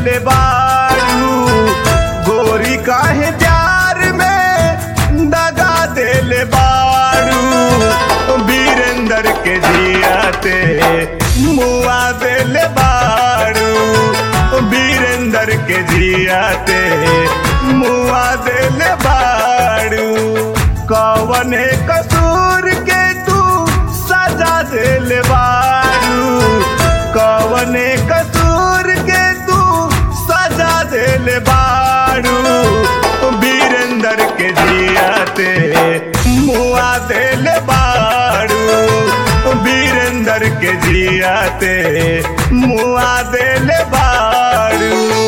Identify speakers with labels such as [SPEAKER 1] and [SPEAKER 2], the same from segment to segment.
[SPEAKER 1] देले बारू गोरी काहे प्यार में दगा देले बारू वीरेंद्र के जियाते मुआ देले बारू वीरेंद्र के जियाते मुआ देले बारू कवने कसूर के तू सजा देले बारू कवने कसूर के तू सजा देले बारू वीरेंद्र के जियाते मुआ देले बारू वीरेंद्र के जियाते मुआ देले बारू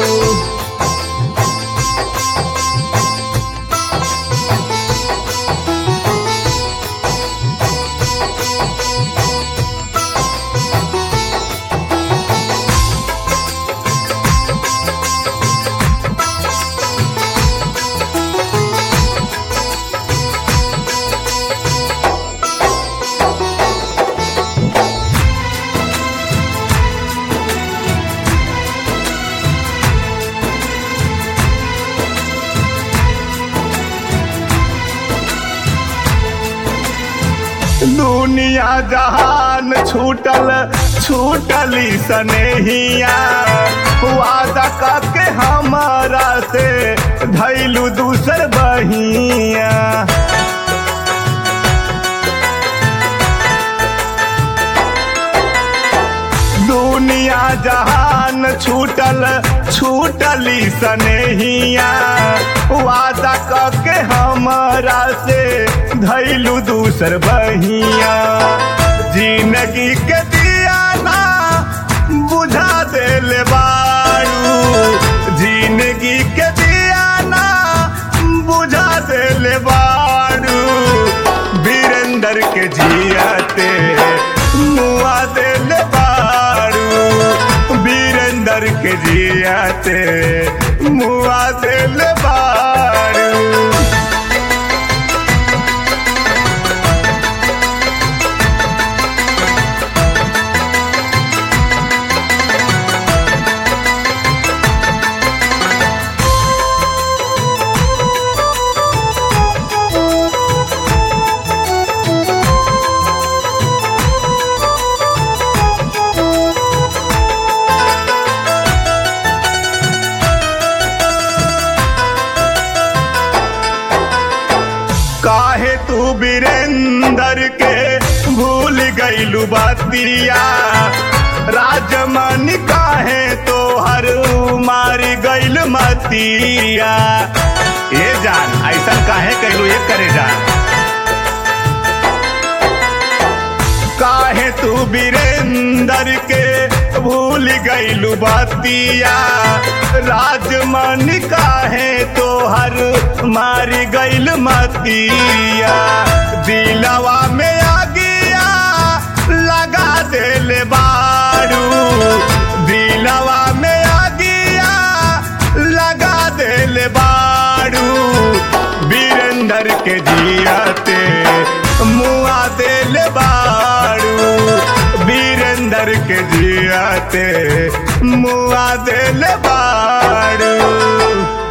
[SPEAKER 1] दुनिया जहान छूटल छूटली सनेहिया वादा करके हमारा से धैलू दूसर बहिया दुनिया जहान छूटल छूटली सनेहिया वादा करके हमारा से धैलू दूसर बहिया जिंदगी के दिया ना बुझा देले बारू जिंदगी के दिया ना बुझा देले बारू वीरेंद्र के जियाते मुआ देले बारू वीरेंद्र के जियाते मुआ देले बारू काहे तू वीरेंद्र के भूल गईलू बतिया राजमन काहे तो हर मारी गईल मतिया ये जान ऐसा काहे कहलू ये करे जान काहे तू वीरेंद्र के भूल गईलू बतिया राजमन काहे तो हर मारी गईल मतिया दिलवा में आगिया लगा देले बारू दिलवा में आगिया लगा देले बारू वीरेंद्र के जियाते मुआ देले बारू वीरेंद्र के जियाते मुआ देले बारू